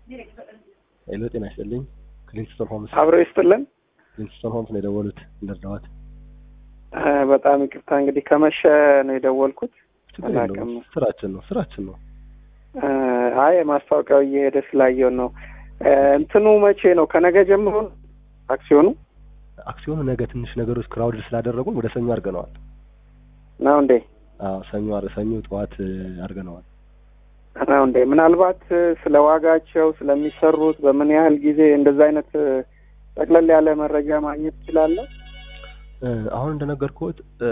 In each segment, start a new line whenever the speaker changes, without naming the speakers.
ሄሎ ጤና ይስጥልኝ። ክሊንስቶን ሆምስ
አብረው ይስጥልን።
ክሊንስቶን ሆምስ ነው የደወሉት እንደርዳዋት።
እ በጣም ይቅርታ እንግዲህ ከመሸ ነው የደወልኩት።
ችግር የለውም
አላውቅም።
ስራችን ነው ስራችን ነው።
እ አይ ማስታወቂያው እየሄደ ስላየው ነው። እ እንትኑ መቼ ነው? ከነገ ጀምሮ ነው አክሲዮኑ
አክሲዮኑ ነገ ትንሽ ነገሮች ክራውድ ስላደረጉን ወደ ሰኞ አድርገነዋል።
ነው እንዴ?
አዎ ሰኞ አር- ሰኞ ጠዋት እ, አድርገነዋል።
ነው እንዴ? ምናልባት እ፣ ስለ ዋጋቸው ስለሚሰሩት በምን ያህል ጊዜ እንደዛ አይነት እ፣ ጠቅለል ያለ መረጃ ማግኘት ትችላለህ?
እ፣ አሁን እንደነገርኩት እ፣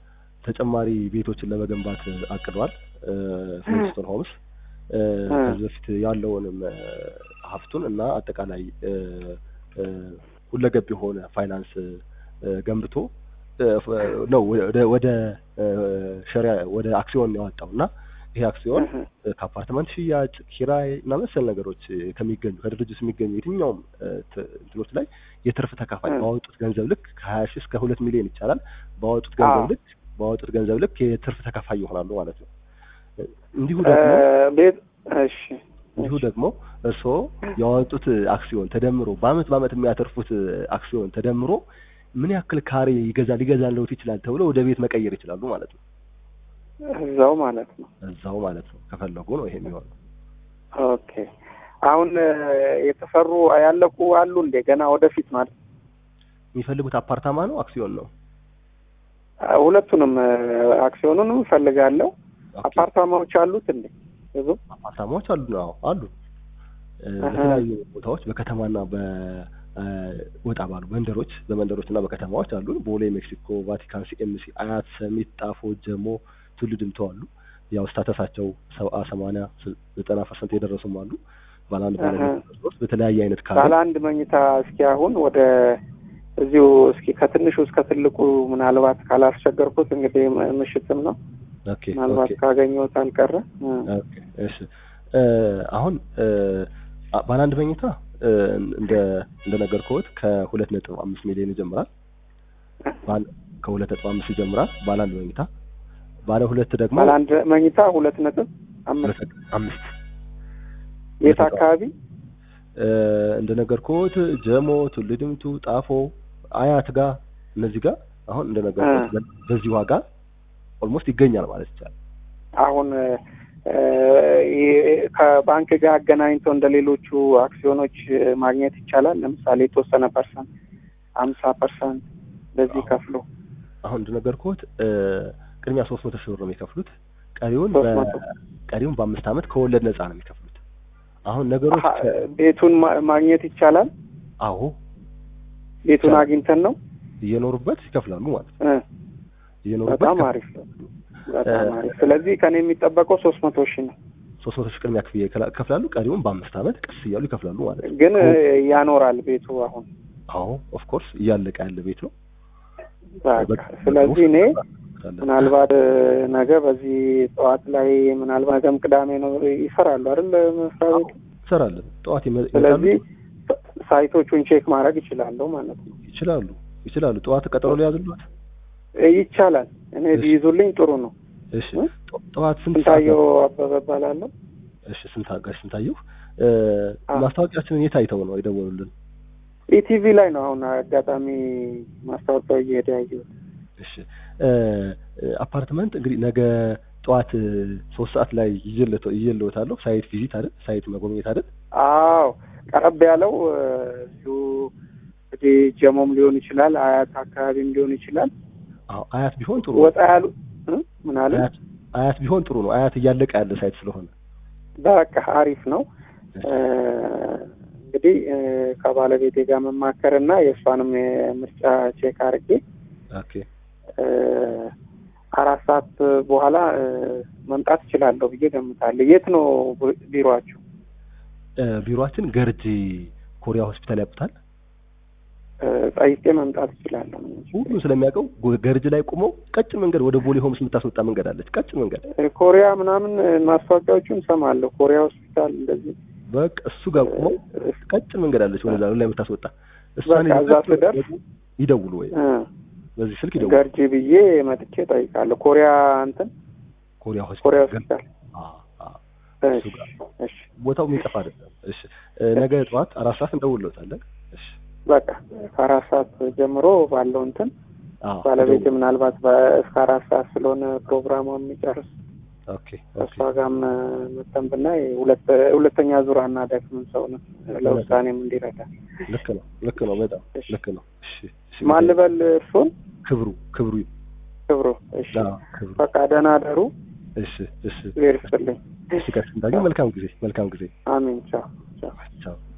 ተጨማሪ ቤቶችን ለመገንባት እ, አቅዷል እ፣ ክሊንስቶን ሆምስ እ፣ ከዚህ በፊት ያለውንም እ፣ ሀብቱን እና አጠቃላይ እ፣ እ፣ ሁለገብ የሆነ ፋይናንስ እ፣ ገንብቶ እ፣ ፍ- ነው ወደ ወደ እ፣ ሸሪያ ወደ አክሲዮን ያወጣው እና ይሄ አክሲዮን
እህ፣
እ፣ ከአፓርትመንት ሽያጭ፣ ኪራይ እና መሰል ነገሮች እ፣ ከሚገኙ ከድርጅት የሚገኙ የትኛውም እ፣ ት- እንትኖች ላይ የትርፍ ተካፋይ
እ።
ባወጡት ገንዘብ ልክ ከሀያ ሺህ እስከ ሁለት ሚሊዮን ይቻላል። ባወጡት ገንዘብ
አዎ።
ልክ ባወጡት ገንዘብ ልክ የትርፍ ተካፋይ ይሆናሉ ማለት ነው። እ፣ እንዲሁ
እ፣
ደግሞ
ቤት እሺ
እንዲሁ
እሺ።
ደግሞ እርስዎ ያወጡት አክሲዮን ተደምሮ በአመት በአመት የሚያተርፉት አክሲዮን ተደምሮ ምን ያክል ካሬ ይገዛ ሊገዛልዎት ይችላል ተብሎ ወደ ቤት መቀየር ይችላሉ ማለት ነው።
እዛው ማለት ነው።
እዛው ማለት ነው ከፈለጉ ነው ይሄ የሚሆነው።
ኦኬ አሁን እ፣ የተሰሩ ያለቁ አሉ እንዴ? ገና ወደፊት ማለት
የሚፈልጉት አፓርታማ ነው አክሲዮን ነው?
አ፣ ሁለቱንም እ፣ አክሲዮኑንም እፈልጋለሁ።
ኦኬ።
አፓርታማዎች አሉት እንዴ? ብዙ
አፓርታማዎች አሉ ነው አሉ እ፣
አሀ።
በተለያዩ ቦታዎች በከተማና በ እ፣ ወጣ ባሉ መንደሮች በመንደሮች እና በከተማዎች አሉ። ቦሌ፣ ሜክሲኮ፣ ቫቲካን፣ ሲኤምሲ፣ አያት፣ ሰሚት፣ ጣፎ፣ ጀሞ፣ ቱሉ ድምቶ አሉ። ያው ስታተሳቸው ሰባ ሰማንያ ስ- ዘጠና ፐርሰንት የደረሱም አሉ። ባለ አንድ ባለ
አሀ።
ሁለት ሶስት በተለያየ አይነት ካለ
ባለ አንድ መኝታ እስኪ አሁን ወደ እዚሁ እስኪ ከትንሹ እስከ ትልቁ ምናልባት ካላስቸገርኩት እንግዲህ ም- ምሽትም ነው
ኦኬ
ምናልባት
ኦኬ
ካገኘሁት አልቀረ እ፣
ኦኬ እሺ እ፣ አሁን እ፣ አ- ባለ አንድ መኝታ እ፣ እንደ እንደነገርኩት ከሁለት ነጥብ አምስት ሚሊዮን ይጀምራል። ባለ ከሁለት ነጥብ አምስት ይጀምራል ባለ አንድ መኝታ። ባለ ሁለት ደግሞ
ባለ አንድ መኝታ ሁለት ነጥብ አምስት
ሁለት ነጥብ አምስት
የት አካባቢ
እ፣ እንደነገርኩት ጀሞ፣ ቱሉ ድምቱ፣ ጣፎ፣ አያት ጋር እነዚህ ጋር አሁን እንደነገርኩት
እ።
በ- በዚህ ዋጋ ኦልሞስት ይገኛል ማለት ይቻላል።
አሁን እ፣ ይ- ከባንክ ጋር አገናኝቶ እንደ ሌሎቹ አክሲዮኖች እ፣ ማግኘት ይቻላል። ለምሳሌ የተወሰነ ፐርሰንት አምሳ ፐርሰንት በዚህ
አዎ።
ከፍሎ
አሁን እንደነገርኩት እ፣ ቅድሚያ ሶስት መቶ ሺህ ብር ነው የሚከፍሉት። ቀሪውን
ሶስት
በ-
መቶ
ቀሪውን በአምስት ዓመት ከወለድ ነፃ ነው የሚከፍሉት። አሁን ነገሮች
አሀ፣ ቤቱን ማ- ማግኘት ይቻላል።
አዎ
ቤቱን
ይቻላል።
አግኝተን ነው
እየኖሩበት ይከፍላሉ ማለት ነው።
እ፣
እየኖሩበት
በጣም አሪፍ ነው። በጣም አሪፍ። ስለዚህ ከኔ የሚጠበቀው ሶስት መቶ ሺህ ነው።
ሶስት መቶ ሺህ ቅድሚያ ክፍያ ይከላ- ይከፍላሉ። ቀሪውን በአምስት ዓመት ቀስ እያሉ ይከፍላሉ ማለት ነው።
ግን እ፣ ያኖራል ቤቱ አሁን
አዎ ኦፍ ኮርስ እያለቀ ያለ ቤት ነው።
በቃ ስለዚህ እኔ ምናልባት እ፣ ነገ በዚህ ጠዋት ላይ ምናልባት ነገም ቅዳሜ ነው ይሰራሉ አይደል መስሪያ ቤቱ።
እንሰራለን። ጠዋት ይመ-
ስለዚህ
ይመጣሉ።
ሳይቶቹን ቼክ ማድረግ ይችላለሁ ማለት ነው።
ይችላሉ ይችላሉ። ጠዋት ቀጠሮ ሊያዝሉት።
እ፣ ይቻላል። እኔ
እሺ።
ቢይዙልኝ ጥሩ ነው።
እሺ
እ?
ጠ- ጠዋት ስንት ሰዓት
ስንታየው
ነው?
አበበ እባላለሁ።
እሺ ስንት ጋሽ ስንታየሁ እ፣
አዎ።
ማስታወቂያችንን የት አይተው ነው የደወሉልን?
ኢቲቪ ላይ ነው አሁን አጋጣሚ ማስታወቂያው እየሄደ ያየሁት።
እሺ እ፣ እ፣ አፓርትመንት እንግዲህ ነገ ጠዋት እ፣ ሶስት ሰዓት ላይ ይዤልዎት- ይዤልዎታለሁ። ሳይት ቪዚት አይደል? ሳይት መጎብኘት አይደል?
አዎ ቀረብ ያለው እ፣ እዚሁ እንግዲህ ጀሞም ሊሆን ይችላል፣ አያት አካባቢም ሊሆን ይችላል።
አዎ አያት ቢሆን ጥሩ ነው።
ወጣ ያሉ እ? ምን አለ
አያት አያት ቢሆን ጥሩ ነው። አያት እያለቀ ያለ ሳይት ስለሆነ
በቃ አሪፍ ነው። እ፣ እንግዲህ እ፣ ከባለቤቴ ጋር መማከር እና የእሷንም የምርጫ ቼክ አድርጌ
ኦኬ
እ፣ አራት ሰዓት በኋላ እ፣ መምጣት እችላለሁ ብዬ ገምታለሁ። የት ነው ቢ- ቢሮአችሁ?
እ፣ ቢሮአችን ገርጂ ኮሪያ ሆስፒታል ያውቁታል።
እ፣ ጠይቄ መምጣት እችላለሁ።
ሁሉም ስለሚያውቀው ጎ- ገርጂ ላይ ቆመው ቀጭን መንገድ ወደ ቦሌ ሆምስ የምታስወጣ መንገድ አለች። ቀጭን መንገድ
እ፣ ኮሪያ ምናምን እ፣ ማስታወቂያዎቹን እሰማለሁ። ኮሪያ ሆስፒታል እንደዚህ
በቃ እሱ ጋር ቆመው
እ፣
ቀጭን መንገድ አለች ወደዛ ላይ የምታስወጣ እሷን
በቃ እዛ
ይዘው
ስደርስ
ይደውሉ ወይ
እ፣
በዚህ ስልክ ይደውሉ።
ገርጂ ብዬ መጥቼ ጠይቃለሁ። ኮሪያ እንትን
ኮሪያ
ኮሪያ
ሆስፒታል
ሆስፒታል
አ አ እሱ
እሺ
ጋር
እሺ
ቦታው የሚጠፋ አይደለም። እሺ እ፣ ነገ ጠዋት አራት ሰዓት እንደውልዎታለን። እሺ
በቃ ከአራት ሰዓት ጀምሮ ባለው እንትን
አዎ
ባለቤት
ደውል።
ምናልባት በ- እስከ አራት ሰዓት ስለሆነ ፕሮግራሟ የሚጨርስ
ኦኬ ኦኬ
እሷ ጋርም መተን ብናይ ሁለት ሁለተኛ ዙር አናደክምም ሰው ነው ለውሳኔም እንዲረዳ።
ልክ ነው ልክ ነው በጣም
እሺ።
ልክ ነው። እሺ እሺ
ማን ልበል እርሶን?
ክብሩ ክብሩ
ክብሩ። እሺ
አዎ ክብሩ
በቃ ደህና አደሩ።
እሺ እሺ
እግዜር ይስጥልኝ።
እሺ ከስ እንዳገኝ መልካም ጊዜ መልካም ጊዜ
አሜን። ቻው ቻው።
ቻው